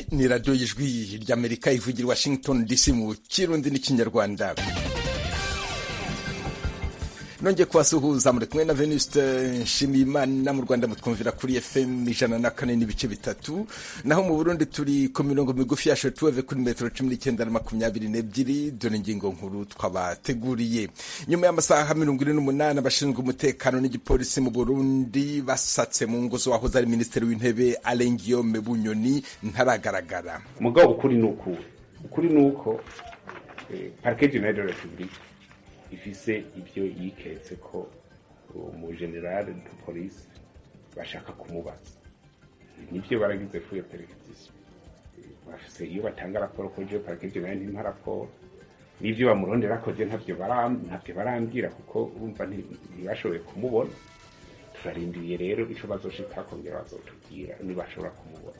ni radiyo y'ijwi ry'amerika ivugira i washington dc mu kirundi n'ikinyarwanda nongeye kubasuhuza muri kumwe na venuste nshimiyimana mu rwanda mutwumvira kuri fm ijana na kane n'ibice bitatu naho mu burundi turi ku mirongo migufi ya shotuweve kuri metero cumi n'icyenda na makumyabiri n'ebyiri dore ingingo nkuru twabateguriye nyuma y'amasaha mirongo ine n'umunani abashinzwe umutekano n'igipolisi mu burundi basatse mu ngo z'uwahoze ari minisitiri w'intebe alain guillaume bunyoni ntaragaragara mugabo ukuri ni uku ukuri ni uko parike jenali de repubulika ifise ibyo yiketse ko umujenerali de polisi bashaka kumubaza nibyo baragize fuyo perezida bafise iyo batanga raporo ko je parike jenali ntimpa raporo n'ibyo bamurondera ko je ntabyo ntabyo barambwira kuko urumva ntibashoboye kumubona turarindiriye rero ico bazoshika kongera bazotubwira nibashobora kumubona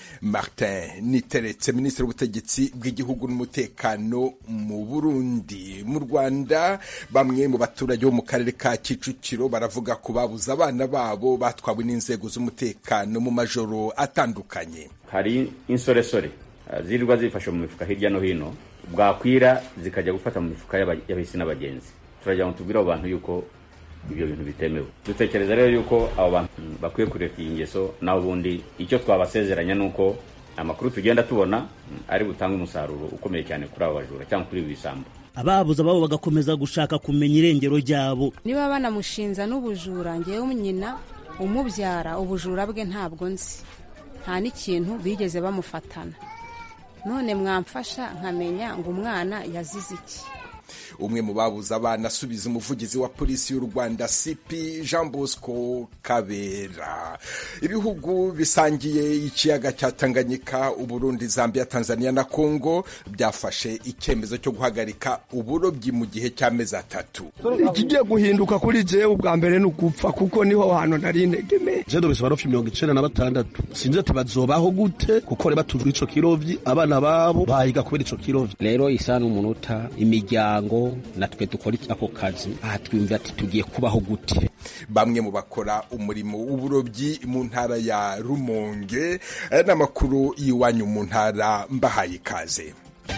martin niteretse minisitiri w'ubutegetsi bw'igihugu n'umutekano mu burundi mu rwanda bamwe mu baturage bo mu karere ka kicukiro baravuga ko babuze abana babo batwawe n'inzego z'umutekano mu majoro atandukanye hari insoresore zirirwa zifashe mu mifuka hirya no hino bwakwira zikajya gufata mu mifuka y'abahisi n'abagenzi turagira ngo tubwire abo bantu yuko ibyo bintu bitemewe dutekereza rero yuko abo bantu bakwiye kureka iyi ngeso naho ubundi icyo twabasezeranya ni uko amakuru tugenda tubona ari butange umusaruro ukomeye cyane kuri abo bajura cyangwa kuri ibi bisambo ababuze ababo bagakomeza gushaka kumenya irengero ryabo niba banamushinza n'ubujura ngewe nyina umubyara ubujura bwe ntabwo nzi nta n'ikintu bigeze bamufatana none mwamfasha nkamenya ngo umwana yazize iki umwe mu babuze abana asubiza umuvugizi wa polisi y'u rwanda cp jean bosco kabera ibihugu bisangiye ikiyaga cya tanganyika uburundi zambia tanzania na congo byafashe icyemezo cyo guhagarika uburobyi mu gihe cy'amezi atatu ikigiye guhinduka kuri jewe ubwa mbere ni ugupfa kuko niho hantu nari integemeye je ndobese barofi mirongo icenda na batandatu sinzi ati bazobaho gute kuko reba tujwe ico kirovyi abana babo bahiga kubera ico kirovyi rero isa n'umunota imiryango natwe dukora ako kazi aha twumva ati tugiye kubaho gute bamwe mu bakora umurimo w'uburobyi mu ntara ya rumonge n'amakuru y'iwanyu mu ntara mbahaye ikaze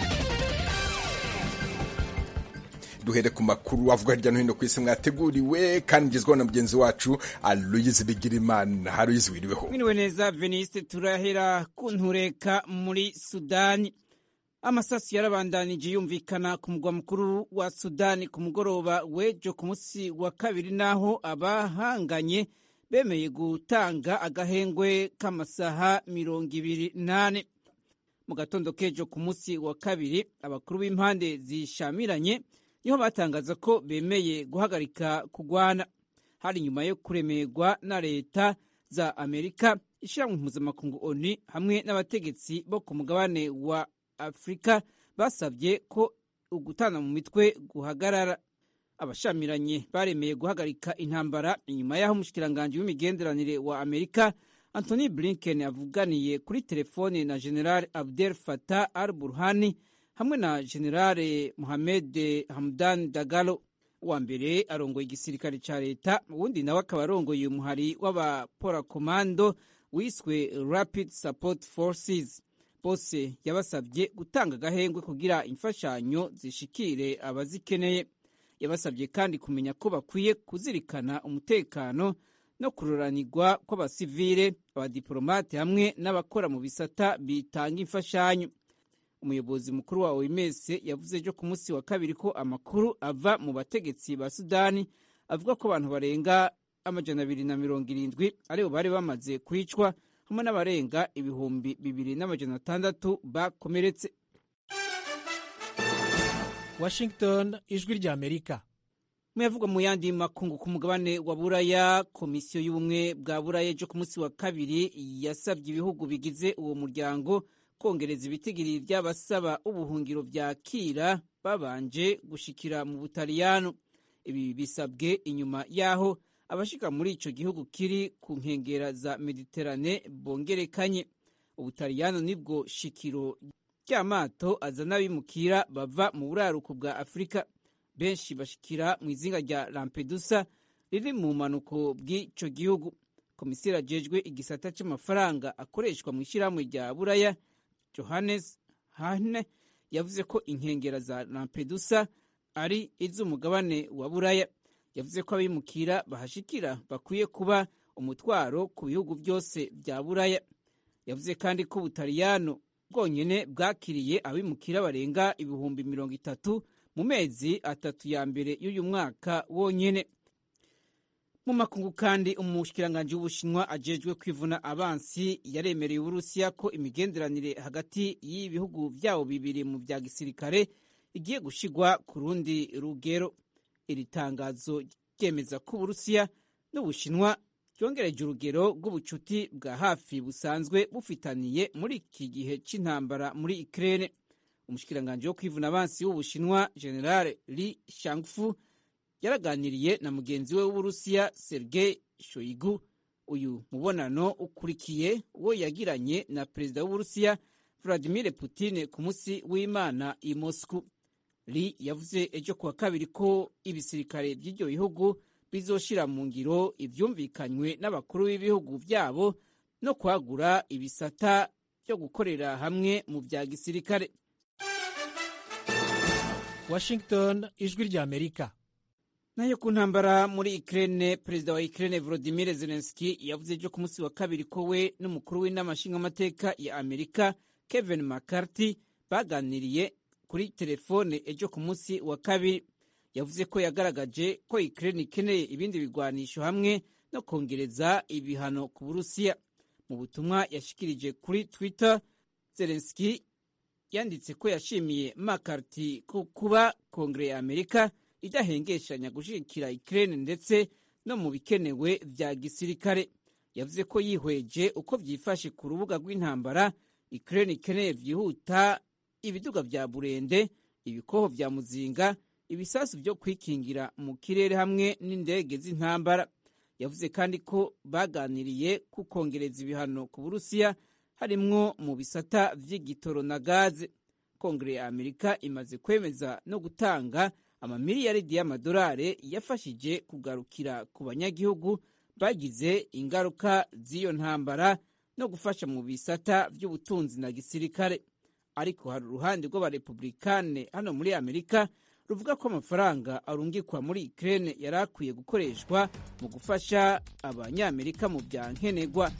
duhere ku makuru avuga hirya no hino ku isi mwateguriwe kandi ngezweho na mugenzi wacu aloyizi bigirimana haroyizi wiriweho mwiriwe neza veniste turahera ku ntureka muri sudani amasasu yarabandanije yumvikana ku mugwa mukuru wa sudani ku mugoroba w'ejo ku munsi wa kabiri naho abahanganye bemeye gutanga agahengwe k'amasaha mirongo ibiri n'ane mu gatondo k'ejo ku munsi wa kabiri abakuru b'impande zishamiranye niho batangaza ko bemeye guhagarika kugwana hari nyuma yo kuremerwa na leta za amerika ishyirahamwe mpuzamakungu oni hamwe n'abategetsi bo ku mugabane wa afurika basabye ko ugutana mu mitwe guhagarara abashamiranye baremeye guhagarika intambara inyuma y'aho umushikiranganji w'imigenderanire wa amerika antony blinken avuganiye kuri telefone na general abdel fatah al burhani hamwe na general mohamed hamdan dagalo wa mbere arongoye igisirikare ca leta uwundi nawe akaba arongoye umuhari w'abaporakomando wiswe rapid support forces bose yabasabye gutanga agahengwe kugira imfashanyo zishikire abazikeneye yabasabye kandi kumenya ko bakwiye kuzirikana umutekano no kuroranirwa kw'abasivile abadiplomate hamwe n'abakora mu bisata bitanga imfashanyo umuyobozi mukuru wa oms yavuze ejo ku munsi wa kabiri ko amakuru ava mu bategetsi ba sudani avuga ko abantu barenga amajana abiri na mirongo irindwi aribo bari bamaze kwicwa hamwe n'abarenga ibihumbi bibiri n'amajana atandatu bakomeretse washington ijwi rya amerika muyavugwa mu yandi makungu ku mugabane wa buraya komisiyo y'ubumwe bwa buraya ejo ku munsi wa kabiri yasabye ibihugu bigize uwo muryango kongereza ibitigiri by'abasaba ubuhungiro byakira babanje gushikira mu butaliyano ibi bisabwe inyuma y'aho abashika muri ico gihugu kiri ku nkengera za mediterane bongerekanye ubutaliyano nibwo shikiro ry'amato azana abimukira bava mu buraruko bwa afurika benshi bashikira mu izinga rya lampedusa riri mu mpanuko bw'ico gihugu komiseri ajejwe igisata c'amafaranga akoreshwa mu ishyirahamwe rya buraya johannes hane yavuze ko inkengera za lampedusa ari iz'umugabane wa buraya yavuze ko abimukira bahashikira bakwiye kuba umutwaro ku bihugu byose bya buraya yavuze kandi ko ubutaliyano bwonyene bwakiriye abimukira barenga ibihumbi mirongo itatu mu mezi atatu ya mbere y'uyu mwaka wonyene mu makungu kandi umushikiranganji w'ubushinwa ajejwe kwivuna abansi yaremereye uburusiya ko imigenderanire hagati y'ibihugu vyabo bibiri mu vya gisirikare igiye gushigwa ku rundi rugero iri tangazo ryemeza ko uburusiya n'ubushinwa byongereje urugero rw'ubucuti bwa hafi busanzwe bufitaniye muri iki gihe cy'intambara muri Ukraine umushikiranganji wo kwivuna abansi w'ubushinwa generale Li Shangfu yaraganiriye na mugenzi we w'uburusiya Sergei Shoigu uyu mubonano ukurikiye uwo yagiranye na perezida w'uburusiya Vladimir Putin ku munsi w'Imana i Moscow Li yavuze ejo kuwa kabiri ko ibisirikare by'ibyo bihugu bizoshira mu ngiro ivyumvikanywe n'abakuru b'ibihugu vyabo no kwagura ibisata byo gukorera hamwe mu vya gisirikare washington ijwi ry'amerika nayo ku ntambara muri Ukraine perezida wa Ukraine Volodymyr Zelensky yavuze ejo ku munsi wa kabiri ko we n'umukuru w'inama nshingamateka ya Amerika Kevin McCarthy baganiriye kuri telefone ejo ku munsi wa kabiri yavuze ko yagaragaje ko Ukraine ikeneye ibindi bigwanisho hamwe no kongereza ibihano ku Burusiya mu butumwa yashikirije kuri Twitter Zelensky yanditse ko yashimiye McCarthy ko kuba Kongere ya Amerika idahengeshanya gushigikira Ukraine ndetse no mu bikenewe vya gisirikare yavuze ko yihweje uko vyifashe ku rubuga rw'intambara Ukraine ikeneye vyihuta ibiduga vya burende ibikoho vya muzinga ibisasu vyo kwikingira mu kirere hamwe n'indege z'intambara yavuze kandi ko baganiriye ku kongereza ibihano ku burusiya harimwo mu bisata vy'igitoro na gaze kongere ya amerika imaze kwemeza no gutanga amamiliyaridi y'amadolari yafashije kugarukira ku banyagihugu bagize ingaruka z'iyo ntambara no gufasha mu bisata vy'ubutunzi na gisirikare ariko hari uruhande rw'abarepublikane hano muri amerika ruvuga ko amafaranga arungikwa muri Ukraine yari akwiye gukoreshwa mu gufasha abanyamerika mu bya nkenerwa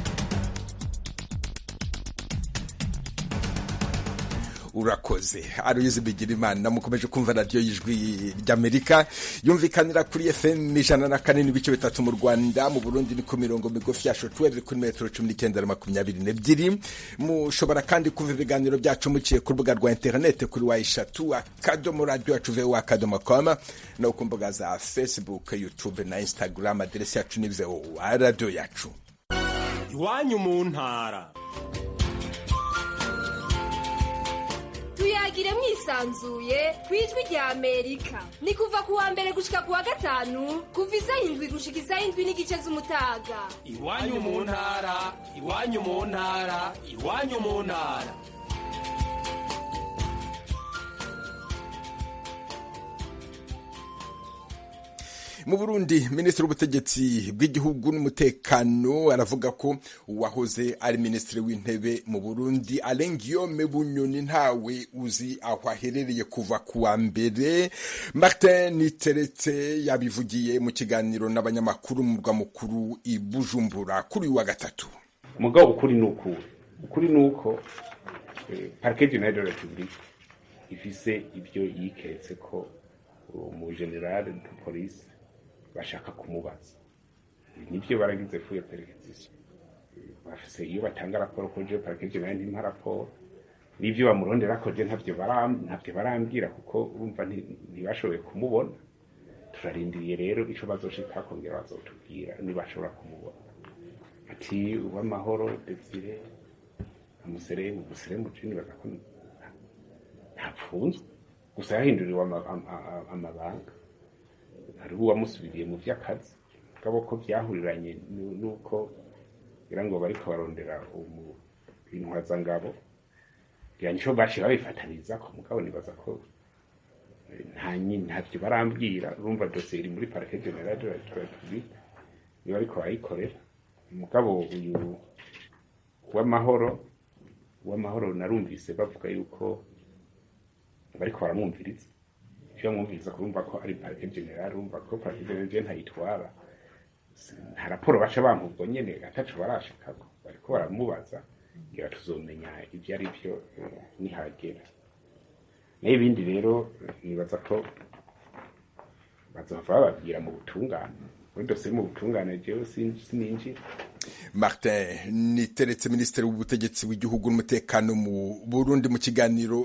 urakoze aruyizi bigira imana mukomeje kumva radiyo y'ijwi ry'amerika yumvikanira kuri fm ijana na kane n'ibice bitatu mu rwanda mu burundi ni ku mirongo migufi ya shotweve kuri metero cumi n'icyenda na makumyabiri n'ebyiri mushobora kandi kumva ibiganiro byacu muciye ku rubuga rwa interinete kuri wa eshatu akadomo radiyo yacu vewo akadomo koma no ku mbuga za facebook youtube na instagram aderesi yacu ni vewo radiyo yacu iwanyu mu ntara tuyagire mwisanzuye ku ijwi rya amerika ni kuva ku wa mbere gushika ku wa gatanu kuva isaha indwi gushika isaha indwi n'igice z'umutaga iwanyu mu ntara iwanyu mu ntara iwanyu mu ntara mu burundi minisitiri w'ubutegetsi bw'igihugu n'umutekano aravuga ko uwahoze ari minisitiri w'intebe mu burundi alengiyome bunyoni ntawe uzi aho aherereye kuva ku wa mbere martin teretse yabivugiye mu kiganiro n'abanyamakuru mu murwa mukuru i bujumbura kuri uyu wa gatatu umugabo ukuri ni ukuri ukuri ni uko parike jenali de repubulika ifise ibyo yiketse ko umujenerali de polisi bashaka kumubaza nibyo baragize fuye perezida bafise iyo batanga raporo ko je parike jenali ntimpa raporo n'ivyo bamurondera ko je ntavyo ntavyo barambwira kuko urumva ntibashoboye kumubona turarindiriye rero ico bazoshika kongera bazotubwira nibashobora kumubona ati uw'amahoro desire umuseremu umuseremu jini bagako ntapfunzwe gusa yahinduriwe amabanga hariho uwamusubiriye mu vy'akazi mugabo ko vyahuriranye n'uko ngira ngo bariko barondera intwazangabo ngira nico baciye babifataniza ko mugabo nibaza ko ntavyo barambwira urumva dosiye iri muri parike generale de la republique niba ariko barayikorera umugabo uyu w'amahoro w'amahoro narumvise bavuga yuko bariko baramwumviriza iyo bamwumviriza kurumva ko ari parike general urumva ko parike general ntayitwara nta raporo baca bampa ubwo nyene ataco barashikako bariko baramubaza ngira tuzomenya ivyo ari vyo eh, nihagera nayo ibindi rero nibaza ko bazova bababwira mu butungane muri dosiye mu butungane jewe sin- sininjira martin niteretse minisitiri w'ubutegetsi w'igihugu n'umutekano mu burundi mu kiganiro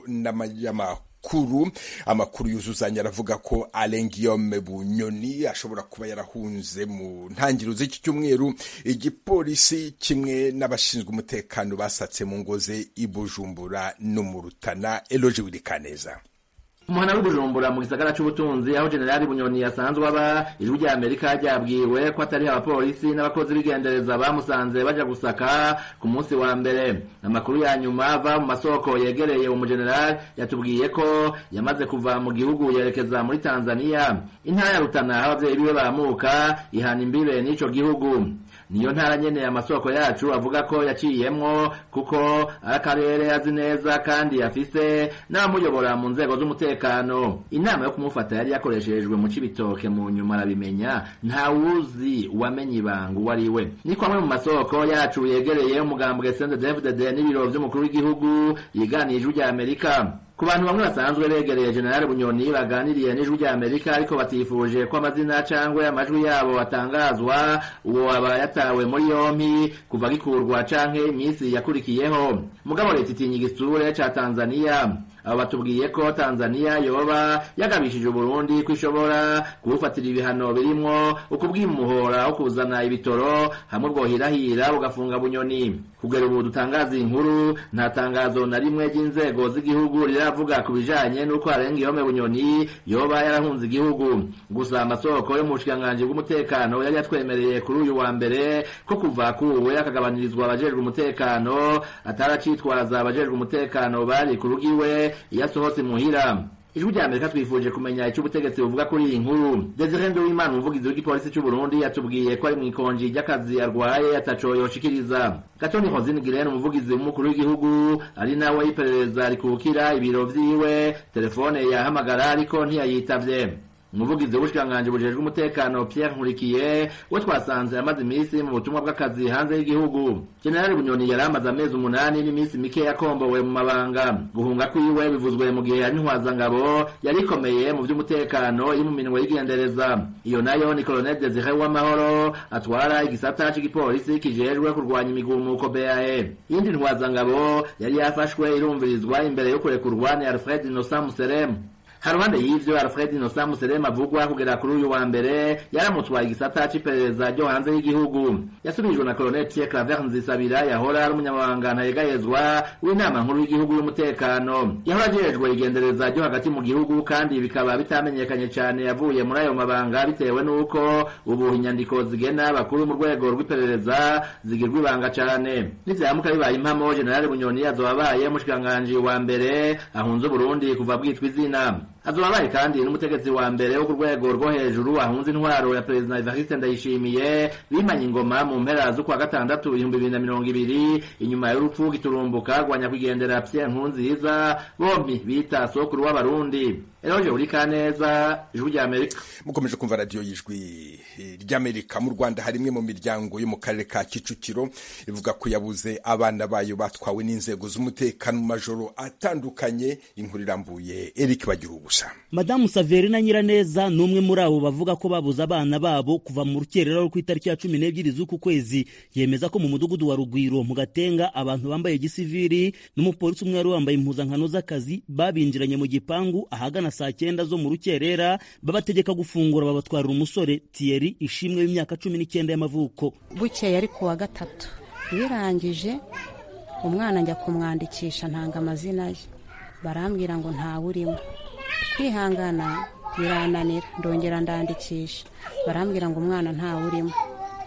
n'amakuru amakuru yuzuzanya aravuga ko alain guillaume bunyoni ashobora kuba yarahunze mu ntangiriro z'iki cyumweru igipolisi kimwe n'abashinzwe umutekano basatse mu ngo ze i bujumbura no mu rutana eloge wirikaneza umuhana w'ibujumbura mu gisagara c'ubutunzi aho generali bunyoni yasanzwe aba ijwi rya amerika ryabwiwe ko atari abapolisi n'abakozi b'igendereza bamusanze baja gusaka ku munsi wa mbere amakuru ya nyuma ava mu masoko yegereye umujenerali yatubwiye ko yamaze kuva mu gihugu yerekeza muri tanzania intara ya rutana aho abavyeyi biwe bamuka ihana imbibe n'ico gihugu niyo ntara nyene amasoko yacu avuga ko yaciyemwo kuko ari akarere azi neza kandi afise n'abamuyobora mu nzego z'umutekano inama yo kumufata yari yakoreshejwe mu cibitoke mu nyuma arabimenya nta wuzi uwamenye ibanga uwo ari we niko amwe mu masoko yacu yegereye umugambwe sende dfdd n'ibiro vy'umukuru w'igihugu yiganiye ijwi rya amerika ku bantu bamwe basanzwe begereye generali bunyoni baganiriye n'ijwi rya amerika ariko batifuje ko amazina cangwe amajwi yabo atangazwa uwo aba yatawe muri yompi kuva gikurwa canke iminsi yakurikiyeho mugabo leta itinya igisure ca tanzaniya abo batubwiye ko tanzaniya yoba yagabishije uburundi ko ishobora kubufatira ibihano birimwo ukubwimuhora wo kuzana ibitoro hamwe bwohirahira bugafunga bunyoni kugera ubu dutangaza inkuru nta tangazo na rimwe ry'inzego z'igihugu riravuga ku bijanye n'uko arenga ihome bunyoni yoba yarahunze igihugu gusa amasoko yo mu bushikiranganji bw'umutekano yari yatwemereye kuri uyu wa mbere ko kuva kuwe akagabanyirizwa abajejwe umutekano ataracitwaza abajejwe umutekano bari ku rugo iwe iyo asohotse muhira ijwi rya amerika twifuje kumenya icyo ubutegetsi buvuga kuri iyi nkuru desire nduwimana umuvugizi w'igipolisi cy'u burundi yatubwiye ko ari mu ikonji ry'akazi arwaye ataco yoshikiriza gatoni hozini girene umuvugizi w'umukuru w'igihugu ari nawe iperereza rikukira ibiro vyiwe telefone yahamagara ariko ntiyayitavye umuvugizi w'ubushikiranganji bujejwe umutekano Pierre Nkurikiye we twasanze amaze iminsi mu butumwa bw'akazi hanze y'igihugu General Bunyoni yari amaze amezi umunani n'iminsi mike yakombowe mu mabanga guhunga kwiwe bivuzwe mu gihe yari ntwazangabo yari ikomeye mu vy'umutekano iri mu minwe y'igendereza iyo nayo ni Colonel Desire Uwamahoro atwara igisata c'igipolisi kijejwe kurwanya imigumuko BAE iyindi ntwazangabo yari yafashwe irumvirizwa imbere yo kurekurwa ni Alfred Innocent Museremu haruhande y'ivyo Alfred Innocent Muserema avugwa kugera kuri uyu wa mbere yaramutwaye igisata c'iperereza ryo hanze y'igihugu yasubirijwe na Colonel Pierre Claver Nzisabira yahora ari umunyamabanga ntayegayezwa w'inama nkuru y'igihugu y'umutekano yahora ajejwe igendereza ryo hagati mu gihugu kandi bikaba bitamenyekanye cane yavuye muri ayo mabanga bitewe n'uko ubu inyandiko zigena bakuru mu rwego rw'iperereza zigirwa ibanga cane nivyamuka bibaye impamo General Bunyoni azoba abaye umushikiranganji wa mbere ahunze Burundi kuva bwitwa izina azoba abaye kandi n'umutegetsi wa mbere wo ku rwego rwo hejuru ahunze intwaro ya perezida Evariste Ndayishimiye bimanye ingoma mu mpera z'ukwa gatandatu ibihumbi bibiri na mirongo ibiri inyuma y'urupfu giturumbuka rwanya kwigendera Pierre Nkurunziza bombi bita sokuru w'abarundi Eroje Urikaneza ijwi rya Amerika mukomeje kumva radiyo y'ijwi ry'amerika mu rwanda hari imwe mu miryango yo mu karere ka kicukiro ivuga ko yabuze abana bayo batwawe n'inzego z'umutekano mu majoro atandukanye inkuru irambuye eric bagira ubusa madamu saverina nyiraneza ni umwe muri abo bavuga ko babuze abana babo kuva mu rukerera rwo ku itariki ya cumi n'ebyiri z'uku kwezi yemeza ko mu mudugudu wa rugwiro mu gatenga abantu bambaye gisiviri n'umupolisi umwe wari wambaye impuzankano z'akazi babinjiranye mu gipangu ahagana saa cyenda zo mu rukerera babategeka gufungura babatwarira umusore tiyeri ishimwe w'imyaka cumi n'icyenda y'amavuko bukeye ari ku wa gatatu birangije umwana njya kumwandikisha ntanga amazina ye barambwira ngo ntawe urimo kwihangana birananira ndongera ndandikisha barambwira ngo umwana ntawe urimo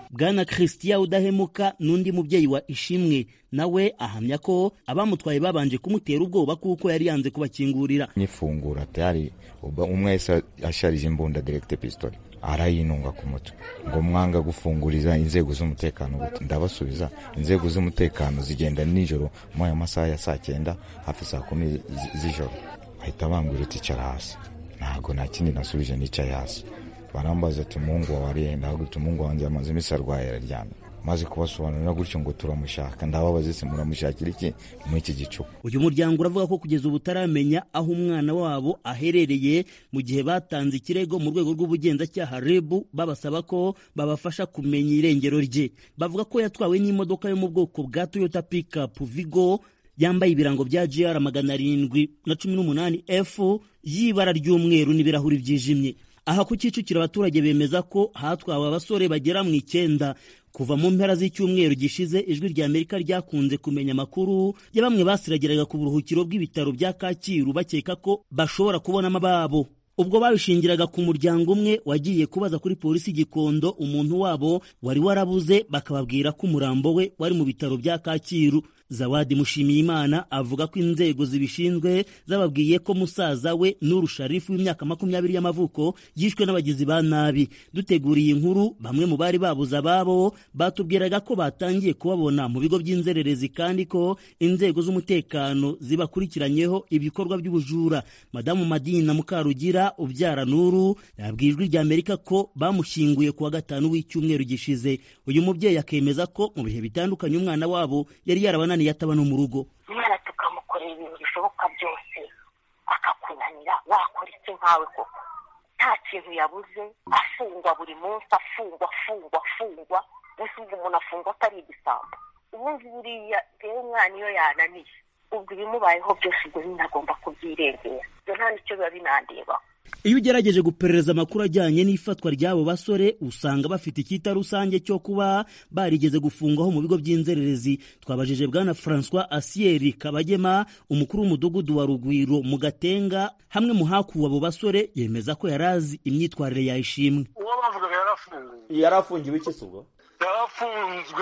bwana christian udahemuka n'undi mubyeyi wa ishimwe nawe ahamya ko abamutwaye babanje kumutera ubwoba kuko yari yanze kubakingurira nyifungura tayari umwe wese asharije imbunda direkite pisitoli arayinunga ku mutwe ngo mwanga gufunguriza inzego z'umutekano gute ndabasubiza inzego z'umutekano zigenda nijoro muri ayo masaha ya saa cyenda hafi saa kumi z'ijoro bahita bambwira uti icara hasi ntabwo nta kindi nasubije nicaye hasi barambaza ati umuhungu wawe ariyenda ahubwo umuhungu wanjye amaze iminsi arwaye araryamye maze kubasobanurira gutyo ngo turamushaka ndababaza ese muramushakira iki muri iki gicuku uyu muryango uravuga ko kugeza ubu utaramenya aho umwana wabo aherereye mu gihe batanze ikirego mu rwego rw'ubugenzacyaha rebu babasaba ko babafasha kumenya irengero rye bavuga ko yatwawe n'imodoka yo mu bwoko bwa toyota pikapu vigo yambaye ibirango bya gr magana arindwi na cumi n'umunani f y'ibara ry'umweru n'ibirahuri byijimye aha ku kicukiro abaturage bemeza ko hatwawe abasore bagera mu icyenda kuva mu mpera z'icyumweru gishize ijwi rya amerika ryakunze kumenya amakuru ya bamwe basiragiraga ku buruhukiro bw'ibitaro bya kacyiru bakeka ko bashobora kubonamo ababo ubwo babishingiraga ku muryango umwe wagiye kubaza kuri polisi gikondo umuntu wabo wari warabuze bakababwira ko umurambo we wari mu bitaro bya kacyiru zawadi mushimiyimana avuga ko inzego zibishinzwe zababwiye ko musaza we nuru sharifu w'imyaka makumyabiri y'amavuko yishwe n'abagizi ba nabi duteguriye inkuru bamwe mu bari babuze ababo batubwiraga ko batangiye kubabona mu bigo by'inzererezi kandi ko inzego z'umutekano zibakurikiranyeho ibikorwa by'ubujura madamu madina mukarugira ubyara nuru yabwiye ijwi rya amerika ko bamushyinguye ku wa gatanu w'icyumweru gishize uyu mubyeyi akemeza ko mu bihe bitandukanye umwana wabo yari yarabananiye ataba no mu rugo umwana tukamukorera ibintu bishoboka byose akakunanira wakora iki nkawe koko nta kintu yabuze afungwa buri munsi afungwa afungwa afungwa mbese ubwo umuntu afungwa atari igisambo ubundi buriya rero umwana iyo yananiye ubwo ibimubayeho byose ubwo nyine agomba kubyirengera ibyo nta nicyo biba binandebaho iyo ugerageje guperereza amakuru ajyanye n'ifatwa ry'abo basore usanga bafite icyita rusange cyo kuba barigeze gufungwaho mu bigo by'inzererezi twabajije bwana francois asiyeri kabagema umukuru w'umudugudu wa rugwiro mu gatenga hamwe mu hakuwe abo basore yemeza ko yari azi imyitwarire yayishimwe uwo bavugaga yarafunguwe yari afungiwe iki ubwo yarafunzwe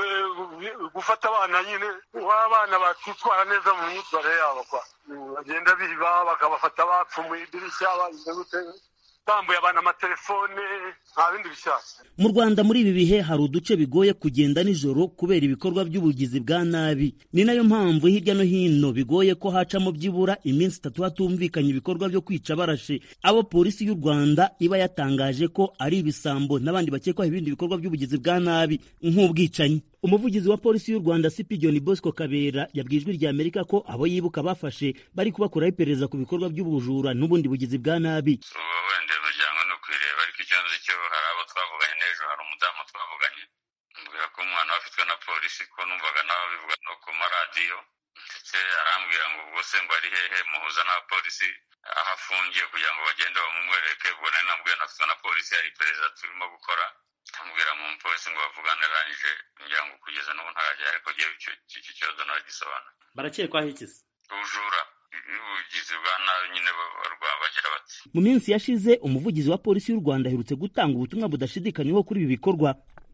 gufata abana nyine w'abana bakitwara neza mu myitwarire yabo kwa bagenda biba bakabafata bapfumuye idirishya bagize gute bambuye abantu amatelefone nta bindi bishyashya mu rwanda muri ibi bihe hari uduce bigoye kugenda nijoro kubera ibikorwa by'ubugizi bwa nabi ni nayo mpamvu hirya no hino bigoye ko hacamo byibura iminsi itatu hatumvikanye ibikorwa byo kwica barashe abo polisi y'u rwanda iba yatangaje ko ari ibisambo n'abandi bakekwaho ibindi bikorwa by'ubugizi bwa nabi nk'ubwicanyi umuvugizi wa polisi y'u rwanda cp john bosco kabera yabwiye ijwi rya amerika ko abo yibuka bafashe bari kubakoraho iperereza ku bikorwa by'ubujura n'ubundi bugizi bwa nabi wenda imiryango ni ukwireba ariko icyo nzi cyo hari abo twavuganye n'ejo hari umudamu twavuganye mbwira ko umwana we afitwe na polisi ko numvaga nawe bivuga no ku maradiyo ndetse arambwira ngo ubwo se ngo ari hehe muhuza n'abapolisi aho afungiye kugira ngo bagende bamumwereke ubwo nari nabwiwe nafitwe na polisi hari iperereza turimo gukora ndamubwira mu mupolisi ngo bavugane arangije ngira ngo kugeza n'ubu ntarajya ariko ngewe iki kibazo naragisobanura barakekwaho iki se ubujura ubugizi bwa nabi nyine barwara bagira bati mu minsi yashize umuvugizi wa polisi y'u rwanda aherutse gutanga ubutumwa budashidikanywaho kuri ibi bikorwa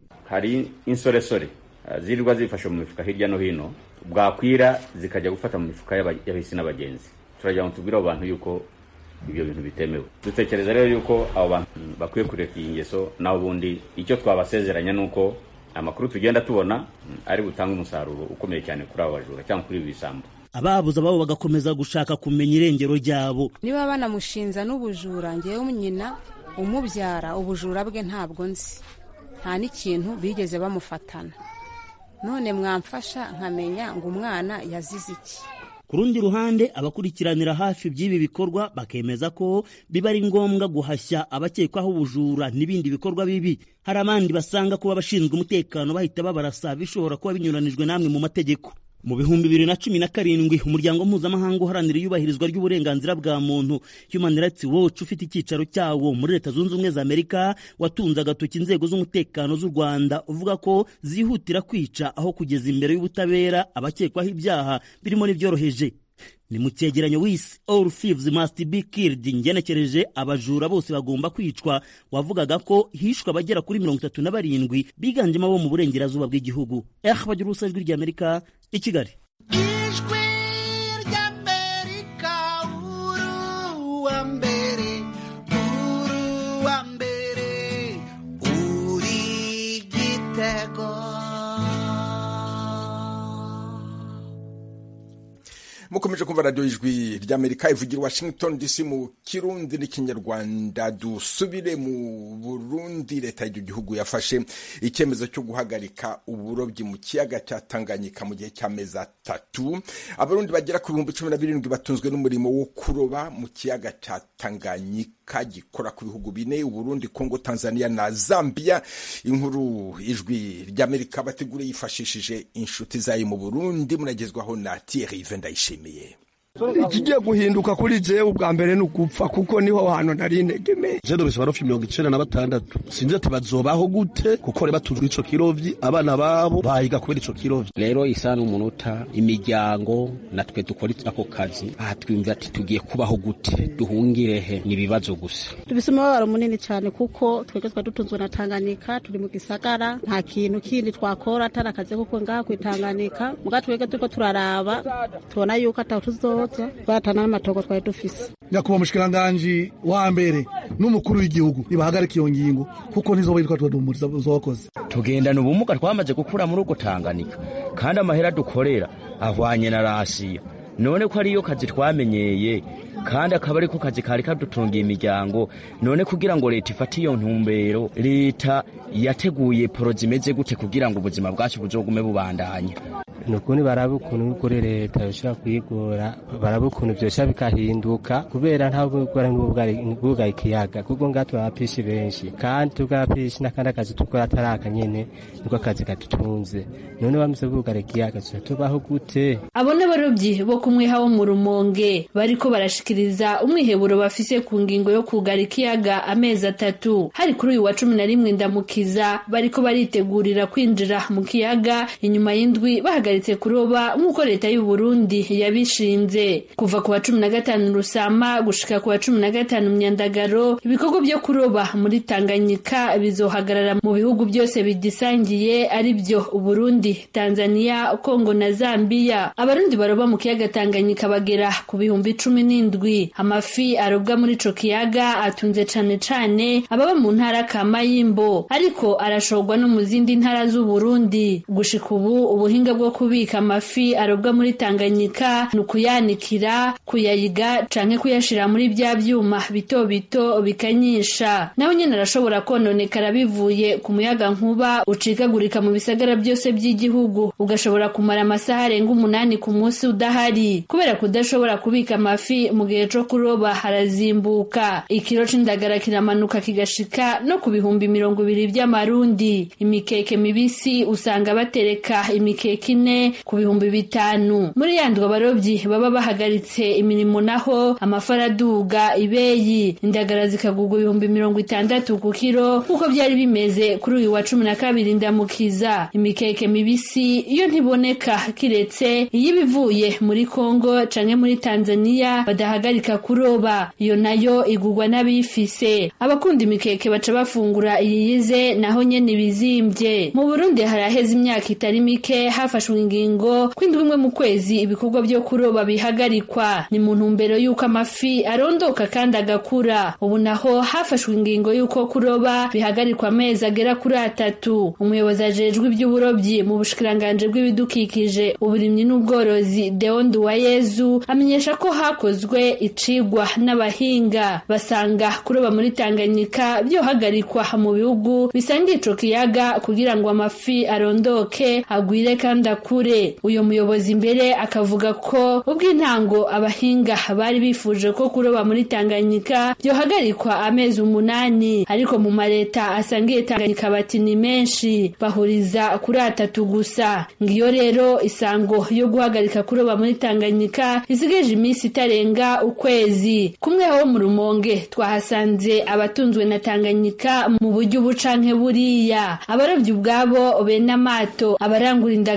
hari insoresore zirirwa zifashe mu mifuka hirya no hino bwakwira zikajya gufata mu mifuka y'abahisi n'abagenzi turagira ngo tubwire abo bantu yuko ibyo bintu bitemewe dutekereza rero yuko abo bantu bakwiye kureka iyi ngeso naho ubundi icyo twabasezeranya ni uko amakuru tugenda tubona ari butange umusaruro ukomeye cyane kuri abo bajura cyangwa kuri ibi bisambo ababuze ababo bagakomeza gushaka kumenya irengero ryabo niba banamushinja n'ubujura ngewe nyina umubyara ubujura bwe ntabwo nzi nta n'ikintu bigeze bamufatana none mwamfasha nkamenya ngo umwana yazize iki ku rundi ruhande abakurikiranira hafi by'ibi bikorwa bakemeza ko biba ari ngombwa guhashya abakekwaho ubujura n'ibindi bikorwa bibi hari abandi basanga kuba abashinzwe umutekano bahita babarasa bishobora kuba binyuranijwe n'amwe mu mategeko mu bihumbi bibiri na cumi na karindwi umuryango mpuzamahanga uharanira iyubahirizwa ry'uburenganzira bwa muntu human rights watch ufite icyicaro cyawo muri leta zunze ubumwe za amerika watunze agatoki inzego z'umutekano z'u rwanda uvuga ko zihutira kwica aho kugeza imbere y'ubutabera abakekwaho ibyaha birimo n'ibyoroheje ni mu cyegeranyo wise all thieves must be killed ngenekereje abajura bose bagomba kwicwa wavugaga ko hishwe abagera kuri mirongo itatu na barindwi biganjemo abo mu burengerazuba bw'igihugu eh bagira ubusa ijwi ry'amerika i kigali ijwi ry'amerika uruwa mbere uruwa mbere uri gitego mukomeje kumva radiyo ijwi ry'amerika ivugira washington dc mu kirundi n'ikinyarwanda dusubire mu burundi leta y'icyo gihugu yafashe icyemezo cyo guhagarika uburobyi mu kiyaga cya tanganyika mu gihe cy'amezi atatu abarundi bagera ku bihumbi cumi na birindwi batunzwe n'umurimo wo kuroba mu kiyaga cya tanganyika gikora ku bihugu bine uburundi kongo tanzania na zambia inkuru ijwi ry'amerika bategura yifashishije inshuti zayo mu burundi munagezwaho na thierry vendayishimiye ikigiye guhinduka kuri jewe ubwa mbere ni ugupfa kuko niho hantu nari integemeye je ndobesha barofi mirongo icenda na batandatu sinzi ati bazobaho gute kuko reba tujwe ico kirovyi abana babo bahiga kubera ico kirovyi rero isa n'umunota imiryango natwe dukora ako kazi aha twiyumvira ati tugiye kubaho gute duhungirehe ni ibibazo gusa dufise umubabaro munini cyane kuko twebwe twari dutunzwe na tanganyika turi mu gisagara nta kintu kindi twakora atari akazi kuko ngaha kwitanganika muga twebwe turiko turaraba tubona yuko ataho tuzoza twatana n'amatongo twari dufise nyakubahwa umushikiranganji wa mbere n'umukuru w'igihugu nibahagarika iyo ngingo kuko ntizoba yitwa tudumuriza zokoze tugendana ubumuga twamaze gukura muri uko tanganika kandi amahera dukorera ahwanye na rasiyo none ko ariyo kazi twamenyeye kandi akaba ariko kazi kari kadutungiye imiryango none kugira ngo leta ifate iyo ntumbero leta yateguye poro zimeze gute kugira ngo ubuzima bwacu buzogume bubandanya ni ukuntu baraba ukuntu kuri leta bishobora kuyigora baraba ukuntu byose bikahinduka kubera nta bukora n'ubwuga ikiyaga kuko ngaha turabapishi benshi kandi tugapishi n'akandi akazi dukora atari aka nyene niko akazi kadutunze none bamaze kugara ikiyaga tuba tubaho gute abo n'abarobyi bo kumwiha wo mu rumonge bariko barashikiriza umwiheburo bafise ku ngingo yo kugara ikiyaga amezi atatu hari kuri uyu wa cumi na rimwe ndamukiza bariko baritegurira kwinjira mu kiyaga inyuma y'indwi bahagaritse kuroba nk'uko leta y'u Burundi yabishinze kuva ku wa cumi na gatanu rusama gushika ku wa cumi na gatanu myandagaro ibikorwa byo kuroba muri tanganyika bizohagarara mu bihugu byose bigisangiye ari byo uburundi tanzania kongo na zambia abarundi baroba mu kiyaga tanganyika bagera ku bihumbi cumi n'indwi amafi arobwa muri ico kiyaga atunze cane cane ababa mu ntara ka mayimbo ariko arashorwa no mu zindi ntara z'uburundi gushika ubu ubuhinga bwo kubika amafi arobwa muri tanganyika ni ukuyanikira kuyayiga canke kuyashira muri bya vyuma bito bito bikanyisha nawe nyene arashobora kononekara bivuye ku muyaga nkuba ucikagurika mu bisagara byose by'igihugu ugashobora kumara amasaha arenga umunani ku munsi udahari kubera kudashobora kubika amafi mu gihe co kuroba harazimbuka ikiro c'indagara kiramanuka kigashika no ku bihumbi mirongo ibiri vy'amarundi imikeke mibisi usanga batereka imikeke ine ku bihumbi bitanu muri yandwa abarobyi baba bahagaritse imirimo naho amafara aduga ibeyi indagara zikagurwa ibihumbi mirongo itandatu ku kiro nk'uko byari bimeze kuri uyu wa cumi na kabiri ndamukiza imikeke mibisi iyo ntiboneka kiretse iyo ibivuye muri kongo canke muri tanzania badahagarika kuroba iyo nayo igurwa n'abifise abakunda imikeke baca bafungura iyiyize naho nyene ibizimbye mu burundi haraheze imyaka itari mike hafashwe ingingo kw'indwi imwe mu kwezi ibikorwa byo kuroba bihagarikwa ni mu ntumbero y'uko amafi arondoka kandi agakura ubu naho hafashwe ingingo y'uko kuroba bihagarikwa amezi agera kuri atatu umuyobozi ajejwe iby'uburobyi mu bushikiranganji bw'ibidukikije uburimyi n'ubworozi Deon Duwayezu amenyesha ko hakozwe icigwa n'abahinga basanga kuroba muri Tanganyika byohagarikwa mu bihugu bisangiye ico kiyaga kugira ngo amafi arondoke agwire kandi akure uyo muyobozi imbere akavuga ko ubw'intango abahinga bari bifuje ko kuroba muri Tanganyika byohagarikwa amezi umunani ariko mu mareta asangiye Tanganyika bati ni menshi bahuriza kuri atatu gusa ngiyo rero isango yo guhagarika kuroba muri Tanganyika isigaje iminsi itarenga ukwezi kumwe ho mu rumonge twahasanze abatunzwe na Tanganyika mu buryo ubu canke buriya abarobyi ubwabo bene amato abarangura indagara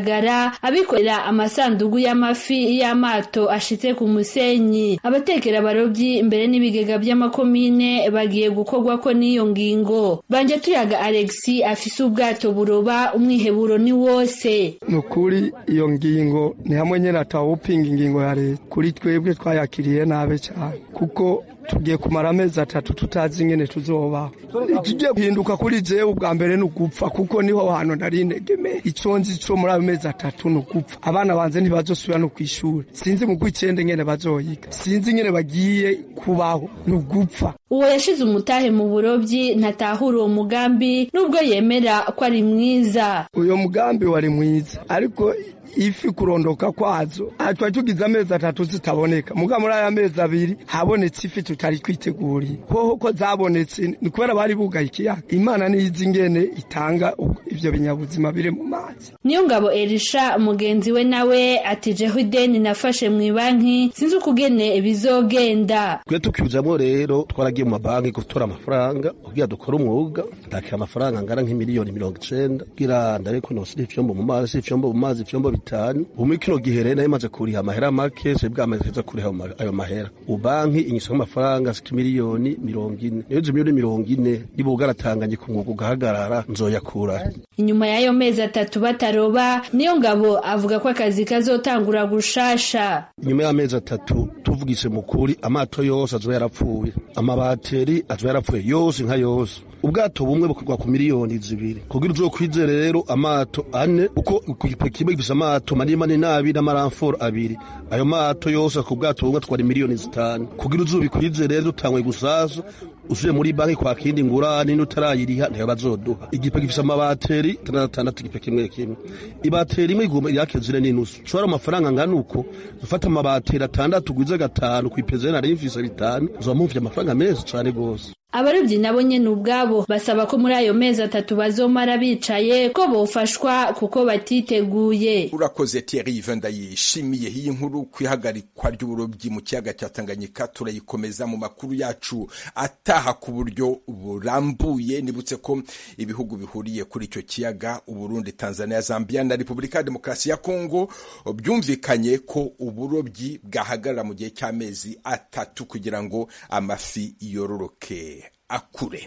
bataroba abikorera amasandugu y'amafi y'amato ashitse ku musenyi abatekera abarobyi imbere n'ibigega by'amakomine bagiye gukorwa ko n'iyo ngingo banje tuyaga alexi afise ubwato buroba umwiheburo ni wose ni ukuri iyo ngingo ni hamwe nyine atawupinga ingingo ya leta kuri twebwe twayakiriye nabi cyane kuko tugiye kumara amezi atatu tutazi ingene tuzobaho ikigiye guhinduka kuri jewe ubwa mbere ni ugupfa kuko niho hantu nari integeme ico nzi co muri ayo mezi atatu ni ugupfa abana banje ntibazosubira no kw'ishuri sinzi mu gw'icenda ingene bazoyiga sinzi ingene bagiye kubaho ni ugupfa uwo yashize umutahe mu burobyi ntatahura uwo mugambi nubwo yemera ko ari mwiza uyo mugambi wari mwiza ariko ifi kurondoka kwazo twari tugize amezi atatu zitaboneka muga muri aya mezi abiri habonetse ifi tutari twiteguriye hoho ko zabonetse ni kubera bari bugaye ikiyaga imana niyizi ingene itanga ivyo binyabuzima biri mu mazi niyo ngabo erisha mugenzi we nawe ati jeho ideni nafashe mu banki sinzi ukugene bizogenda twe tukijamwo rero twaragiye mu mabanki gutora amafaranga kugira dukore umwuga ndakira amafaranga angana nk'imiliyoni mirongo icenda kugira ndabe ko nosira ivyombo mu mazi ivyombo mu mazi ivyombo bitanu umwe kino gihe rero nari kuriha amahera make se bwamaze kuza kuriha ayo mahera ubanki inyisako amafaranga ashika miliyoni mirongo ine niyo izo miliyoni mirongo ine niba ugaratanganye ku mwuga ugahagarara nzoyakura inyuma y'ayo mezi atatu bataroba niyo ngabo avuga ko akazi kazotangura gushasha inyuma y'amezi atatu tuvugise mu kuri amato yose azoba yarapfuye amabateri azoba yarapfuye yose nka yose ubwato bumwe bukorwa ku miliyoni zibiri kugira uzokwizere rero amato ane uko ku gipe kimwe gifise amato manini manini n'abiri n'amaramforo abiri ayo mato yose ku bwato bumwe atwara miliyoni zitanu kugira uzobikwizere rero dutangwe gusaza usuye muri banki kwa kindi ngurane n'utarayiriha ntayo bazoduha igipe gifise amabateri atandatu igipe kimwe kimwe ibateri imwe igomba yake zine n'inusu ushobora amafaranga angana uko ufata amabateri atandatu gwize gatanu kw'ipeza nari mfise bitanu uzoba mumvye amafaranga menshi cane gose abarobyi nabo nyene ubwabo basaba ko muri ayo mezi atatu bazomara bicaye ko bofashwa kuko batiteguye urakoze Thierry ndayishimiye iyi nkuru kwihagarikwa ry'uburobyi mu kiyaga cya Tanganyika turayikomeza mu makuru yacu ataha ku buryo burambuye nibutse ko ibihugu bihuriye kuri icyo kiyaga Uburundi Tanzania Zambia na Repubulika ya Demokarasi ya Kongo byumvikanye ko uburobyi bwahagarara mu gihe cy'amezi atatu kugira ngo amafi yororoke akure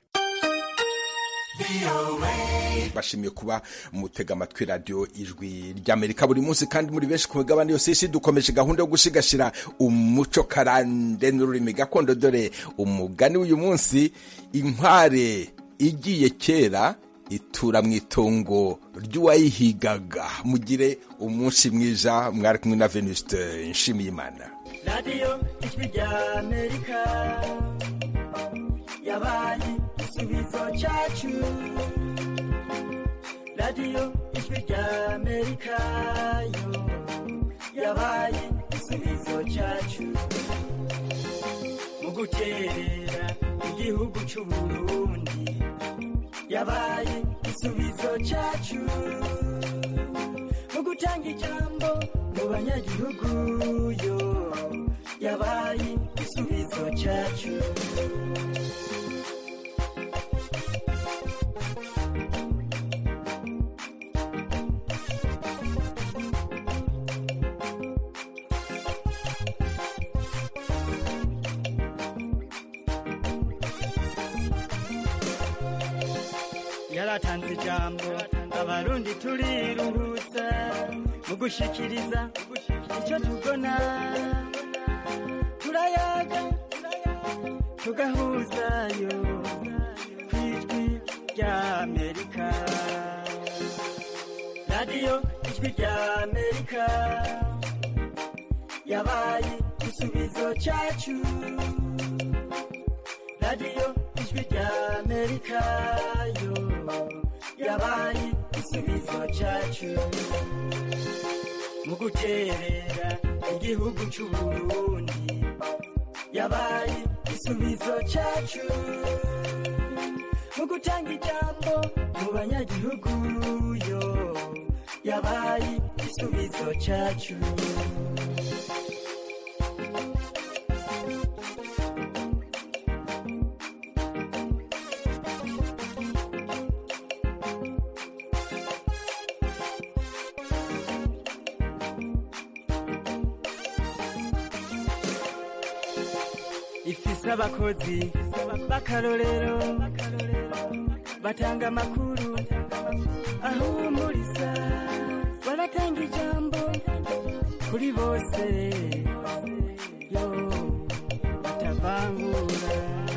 bashimiye kuba mutega amatwi radiyo ijwi ry'amerika buri munsi kandi muri benshi ku migabane yose y'isi dukomeje gahunda yo gushigashira umuco karande n'ururimi gakondo dore umugani w'uyu munsi inkware igiye kera itura mu itongo ry'uwayihigaga mugire umunsi mwiza mwari kumwe na venuste nshimiyimana radiyo ijwi ry'amerika yabaye igisubizo cyacu radiyo ijwi ry'amerika yo yabaye igisubizo cyacu mu gukerera igihugu cy'uburundi yabaye igisubizo cyacu mu gutanga ijambo mu banyagihugu yo yabaye igisubizo cyacu yaratanze ijambo abarundi turiruhutsa mu gushikiriza icyo tubona turayaga tugahuzayo ku ijwi ry'amerika radiyo ijwi ry'amerika yabaye igisubizo cyacu radiyo ijwi ry'amerika yo yabaye igisubizo cyacu mu guterera igihugu cy'uburundi yabaye igisubizo cyacu mu gutanga ijambo mu banyagihugu yo yabaye igisubizo cyacu ifise abakozi b'akarorero batanga amakuru ahumuriza baratanga ijambo kuri bose